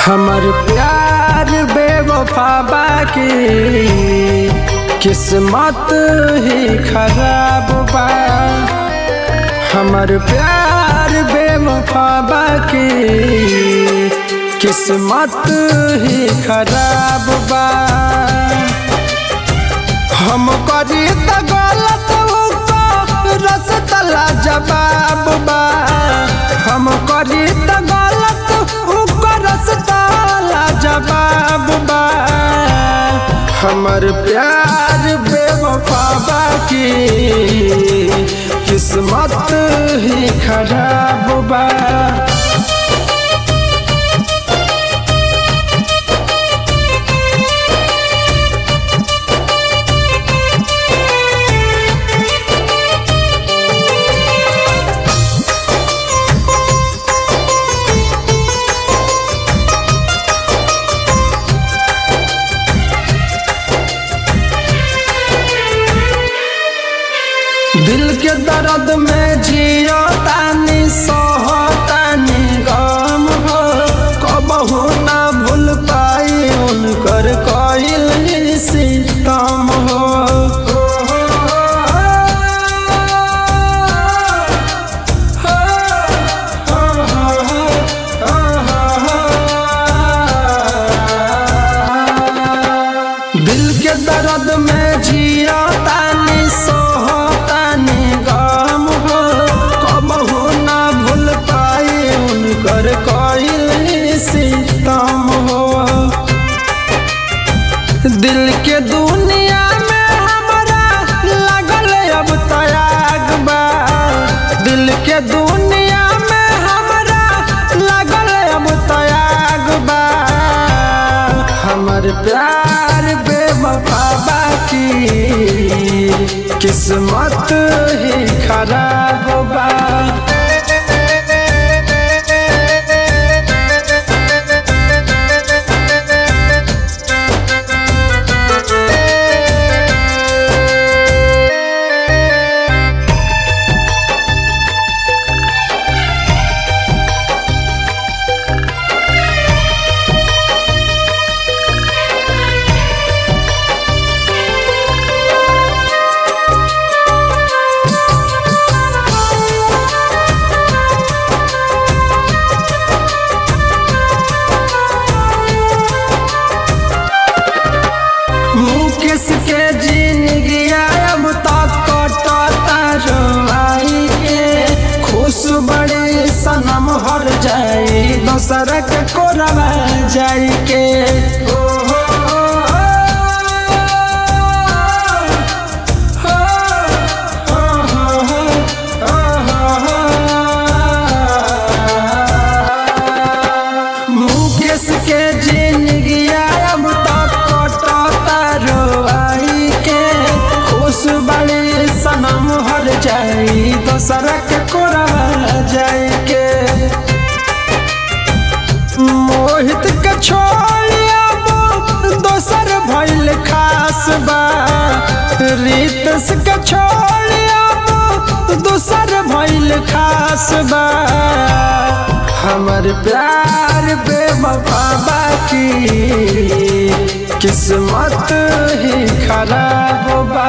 हमर प्यार बेवफा बाकी किस्मत ही खराब बा हमर प्यार बेवफा बाकी किस्मत ही खराब बा हम करी त गलत रसता जवाब बा हम करी त गलत रसता जवाब बा हमर प्यार बेवफा बाकी किस्मत ही खराब बा दिल के दर्द में जियो तानी सोहो तानी गम हो कबहू ना भूल पाई उनकर कइल सितम हो दिल के दर्द में जियो तानी सोहो तानी गम हो कबहू ना भूल पाई उनकर कइल सितम हो दिल के दुनिया में हमरा लागल अब तयाग बा दिल के दुनिया में हमरा लागल अब तयाग बा हमर प्यार बेवफा बाकी किस्मत ही खराब बा मुकेश के जिंदगी अब तक कटता रवाई के खुश बड़ी सनम हर जाई दोसर के कोरवा जाई के ओ हो हो हो हो मुकेश के जिंदगी अब तक कटता रोआई के खुश बड़ी सनम हर जाई दोसर के कोरवा जाई के मोहित के छोड़ दोसर भइल खास बा रितस के छोड़ दोसर भइल खास बा हमर प्यार बेवफा बाकी किस्मत ही खराब बा